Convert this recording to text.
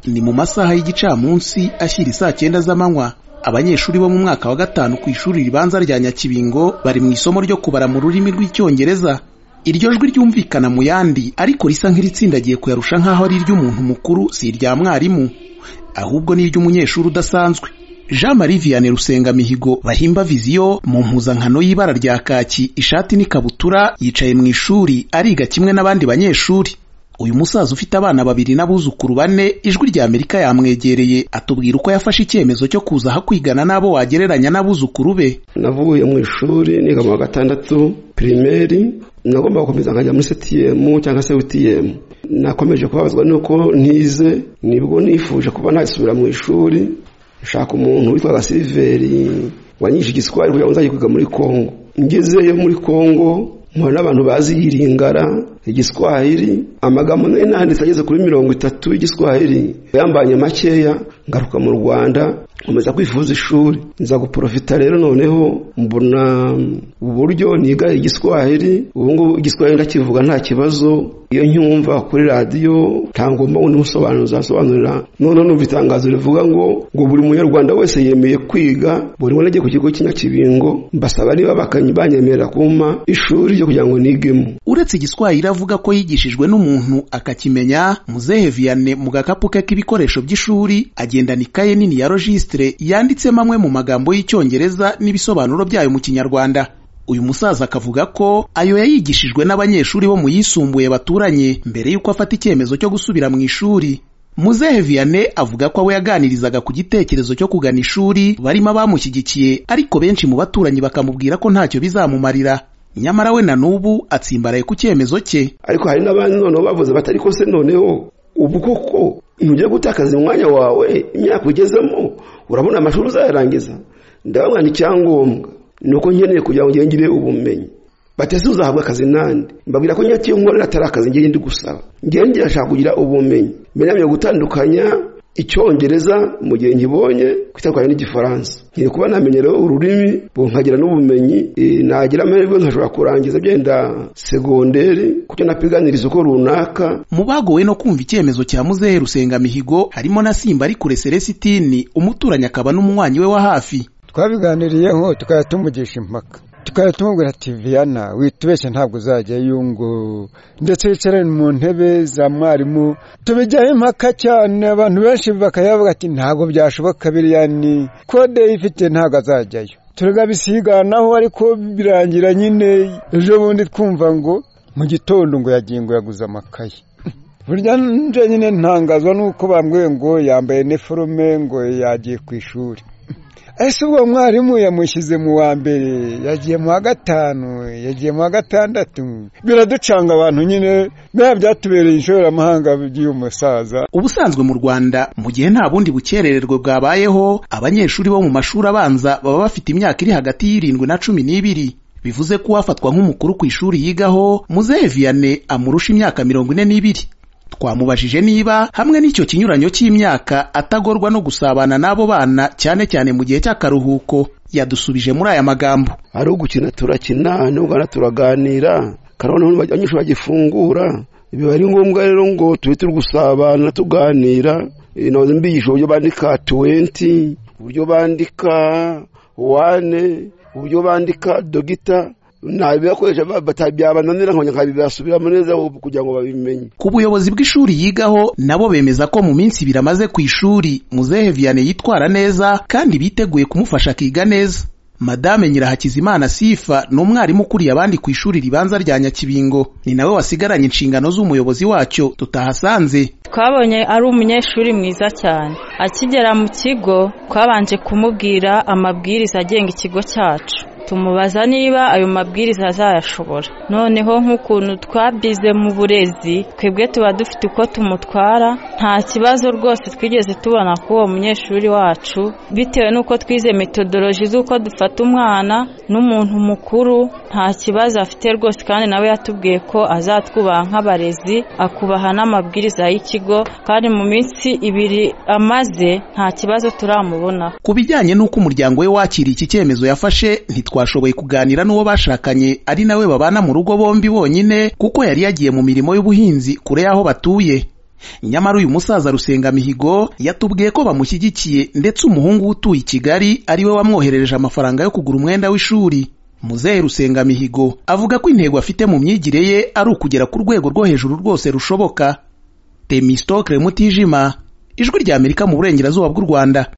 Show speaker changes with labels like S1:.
S1: ni mu masaha y'igicamunsi ashyira isaa cyenda z'amanywa abanyeshuri bo mu mwaka wa gatanu ku ishuri ribanza rya nyakibingo bari mu isomo ryo kubara mu rurimi rw'icyongereza iryo jwi ryumvikana mu yandi ariko risa nk'iritsindagiye kuyarusha nk'aho ari iry'umuntu mukuru si irya mwarimu ahubwo ni iry'umunyeshuri udasanzwe jean marie vianney rusengamihigo bahimba viziyo mu mpuzankano y'ibara rya kaki ishati n'ikabutura yicaye mu ishuri ariga kimwe n'abandi banyeshuri uyu musaza ufite abana babiri n'abuzukuru bane ijwi rya amerika yamwegereye atubwira uko yafashe icyemezo cyo kuza aho kwigana n'abo wagereranya n'abuzukuru be
S2: navuye mu ishuri niga mu wa gatandatu pirimeri nagomba gukomeza nkajya muri setiyemu cyangwa se witiyemu nakomeje kubabazwa nuko ntize nibwo nifuje kuba nasubira mu ishuri nshaka umuntu witwaga siliveri wanyishe igiswari kugira ngo nzajye kwiga muri kongo ngezeyo muri kongo mpura n'abantu bazi yiringara igiswahili amagambo nari nanditse ageze kuri mirongo itatu y'igiswahili yambanye makeya ngaruka mu rwanda nkomeza kwifuza ishuri nza guporofita rero noneho mbona uburyo niga igiswahili ubu ngubu igiswahili ndakivuga nta kibazo iyo nyumva kuri radiyo nta ngomba undi musobanuza asobanurira noneho numva itangazo rivuga ngo ngo buri munyarwanda wese yemeye kwiga buri wese agiye ku kigo cy'inyakibingo mbasaba niba banyemerera kumpa ishuri ryo kugira ngo nigemo
S1: uretse igiswahili avuga ko yigishijwe n'umuntu akakimenya muzehe vianney mu gakapu ke k'ibikoresho by'ishuri agendana ikaye nini ya rojisitire yanditsemo amwe mu magambo y'icyongereza n'ibisobanuro byayo mu kinyarwanda uyu musaza akavuga ko ayo yayigishijwe n'abanyeshuri bo mu yisumbuye baturanye mbere y'uko afata icyemezo cyo gusubira mu ishuri muzehe vianney avuga ko abo yaganirizaga ku gitekerezo cyo kugana ishuri barimo abamushyigikiye ariko benshi mu baturanyi bakamubwira ko ntacyo bizamumarira nyamara we na n'ubu atsimbaraye ku cyemezo cye
S2: ariko hari n'abandi noneho bavuze batari ko se noneho ubu koko ntujya gutakaza umwanya wawe imyaka ugezemo urabona amashuri uzayarangiza ndabona icyangombwa ni uko nkeneye kugira ngo ngire ubumenyi batese uzahabwa akazi nande mbabwira ko nyati iyo nkorera atari akazi ngiye ndi gusaba ngiye ndashaka kugira ubumenyi mbere gutandukanya icyongereza mu gihe nkibonye kwitandukanya n'igifaransa ngiye kuba namenyerewe ururimi nkagira n'ubumenyi nagira amahirwe nkashobora kurangiza byenda segonderi kubyo napiganiriza uko runaka
S1: mu bagowe no kumva icyemezo cya muzehe rusengamihigo harimo na simba ari kure selesitini umuturanyi akaba n'umunywanyi we wa hafi
S3: twabiganiriyeho tukaba tumugisha impaka tukaba tumubwira ati viyana witubeshye ntabwo uzajyayo ngo ndetse wicare mu ntebe za mwarimu tubijyaho impaka cyane abantu benshi bakayavuga ati ntabwo byashoboka biriya ni kode ifite ntabwo azajyayo turabisiganaho ariko birangira nyine ejo bundi twumva ngo mu gitondo ngo yagiye ngo yaguze amakaye burya nje nyine ntangazwa nuko bambwiye ngo yambaye neforume ngo yagiye ku ishuri ese ubwo mwarimu yamushyize mu wa mbere yagiye mu wa gatanu yagiye mu wa gatandatu biraducanga abantu nyine biba byatubereye inshoramahanga by'uyu musaza
S1: ubusanzwe mu rwanda mu gihe nta bundi bukerererwe bwabayeho abanyeshuri bo mu mashuri abanza baba bafite imyaka iri hagati y'irindwi na cumi n'ibiri bivuze ko uwafatwa nk'umukuru ku ishuri yigaho muzehe vianney amurusha imyaka mirongo ine n'ibiri twamubajije niba hamwe n'icyo kinyuranyo cy'imyaka atagorwa no gusabana n'abo bana cyane cyane mu gihe cy'akaruhuko yadusubije muri aya magambo
S2: ari ugukina turakina n'ubwana turaganira kandi abanyeshuri bagifungura biba ari ngombwa rero ngo tube turi gusabana tuganira nawe mbigisha uburyo bandika tuwenti uburyo bandika wane uburyo bandika dogita ntabibakoresha byabananira nkongera nkabibasubiramo neza kugira ngo babimenye
S1: ku buyobozi bw'ishuri yigaho nabo bemeza ko mu minsi ibiri amaze ku ishuri muzehe vianney yitwara neza kandi biteguye kumufasha akiga neza madame nyirahakizimana sifa ni umwarimu ukuriye abandi ku ishuri ribanza rya nyakibingo ni nawe wasigaranye inshingano z'umuyobozi wacyo tutahasanze
S4: twabonye ari umunyeshuri mwiza cyane akigera mu kigo twabanje kumubwira amabwiriza agenga ikigo cyacu tumubaza niba ayo mabwiriza azayashobora noneho nk'ukuntu twabize mu burezi twebwe tuba dufite uko tumutwara nta kibazo rwose twigeze tubona ku uwo munyeshuri wacu bitewe n'uko twize metodoloji z'uko dufata umwana n'umuntu mukuru nta kibazo afite rwose kandi nawe yatubwiye ko azatwubaha nk'abarezi akubaha n'amabwiriza y'ikigo kandi mu minsi ibiri amaze nta kibazo turamubona
S1: ku bijyanye n'uko umuryango we wakiriye iki cyemezo yafashe ntitwa twashoboye kuganira n'uwo bashakanye ari nawe babana mu rugo bombi bonyine kuko yari yagiye mu mirimo y'ubuhinzi kure y'aho batuye nyamara uyu musaza rusengamihigo yatubwiye ko bamushyigikiye ndetse umuhungu utuye i kigali ariwe wamwoherereje amafaranga yo kugura umwenda w'ishuri muzehe rusengamihigo avuga ko intego afite mu myigire ye ari ukugera ku rwego rwo hejuru rwose rushoboka temistokre mutijima ijwi ry'amerika mu burengerazuba bw'u rwanda